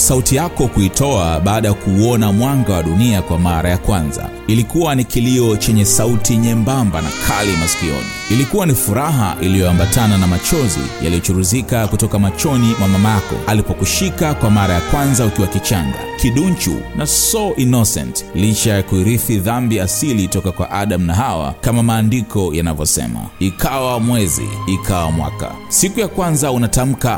sauti yako kuitoa baada ya kuuona mwanga wa dunia kwa mara ya kwanza. Ilikuwa ni kilio chenye sauti nyembamba na kali masikioni. Ilikuwa ni furaha iliyoambatana na machozi yaliyochuruzika kutoka machoni mwa mamako alipokushika kwa mara ya kwanza ukiwa kichanga, kidunchu na so innocent, licha ya kuirithi dhambi asili toka kwa Adam na Hawa, kama maandiko yanavyosema, ikawa mwezi, ikawa mwaka. Siku ya kwanza unatamka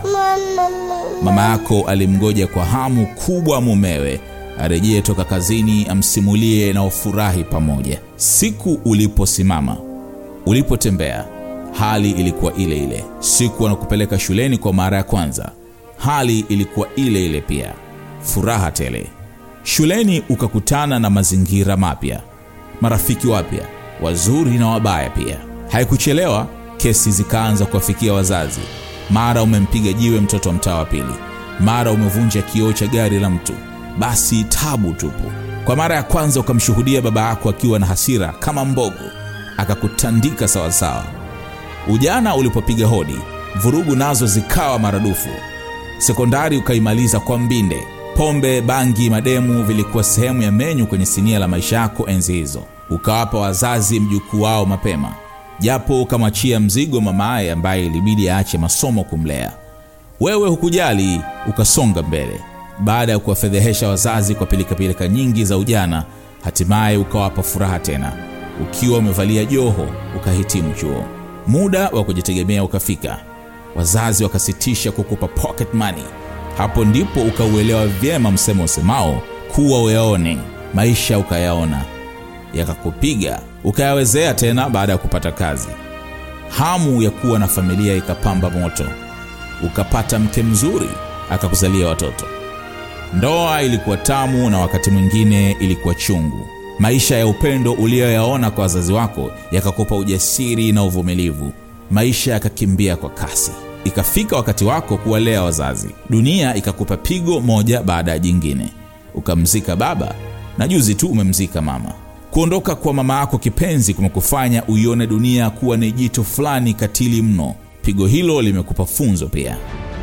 Mama yako alimgoja kwa hamu kubwa mumewe arejee toka kazini, amsimulie na ufurahi pamoja. Siku uliposimama, ulipotembea, hali ilikuwa ile ile. Siku wanakupeleka shuleni kwa mara ya kwanza, hali ilikuwa ile ile pia, furaha tele. Shuleni ukakutana na mazingira mapya, marafiki wapya, wazuri na wabaya pia. Haikuchelewa, kesi zikaanza kuwafikia wazazi. Mara umempiga jiwe mtoto wa mtaa wa pili, mara umevunja kioo cha gari la mtu. Basi tabu tupu. Kwa mara ya kwanza ukamshuhudia baba yako akiwa na hasira kama mbogo, akakutandika sawasawa. Ujana ulipopiga hodi, vurugu nazo zikawa maradufu. Sekondari ukaimaliza kwa mbinde. Pombe, bangi, mademu vilikuwa sehemu ya menyu kwenye sinia la maisha yako enzi hizo. Ukawapa wazazi mjukuu wao mapema japo ukamwachia mzigo mamaye ambaye ilibidi aache masomo kumlea. Wewe hukujali, ukasonga mbele. Baada ya kuwafedhehesha wazazi kwa pilikapilika nyingi za ujana, hatimaye ukawapa furaha tena. Ukiwa umevalia joho, ukahitimu chuo. Muda wa kujitegemea ukafika, wazazi wakasitisha kukupa pocket money. Hapo ndipo ukauelewa vyema msemo usemao kuwa uyaone maisha, ukayaona yakakupiga ukayawezea tena baada ya kupata kazi. Hamu ya kuwa na familia ikapamba moto, ukapata mke mzuri akakuzalia watoto. Ndoa ilikuwa tamu na wakati mwingine ilikuwa chungu. Maisha ya upendo uliyoyaona kwa wazazi wako yakakupa ujasiri na uvumilivu. Maisha yakakimbia kwa kasi, ikafika wakati wako kuwalea wazazi. Dunia ikakupa pigo moja baada ya jingine. Ukamzika baba na juzi tu umemzika mama. Kuondoka kwa mama yako kipenzi kumekufanya uione dunia kuwa ni jicho fulani katili mno. Pigo hilo limekupa funzo pia.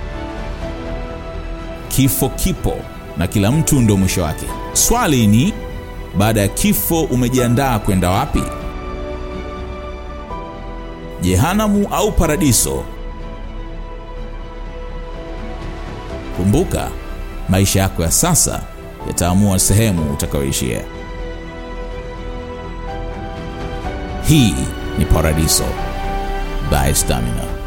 Kifo kipo na kila mtu ndio mwisho wake. Swali ni baada ya kifo umejiandaa kwenda wapi? Jehanamu au paradiso? Kumbuka, maisha yako ya sasa yataamua sehemu utakayoishia. Hii ni Paradiso by Stamina.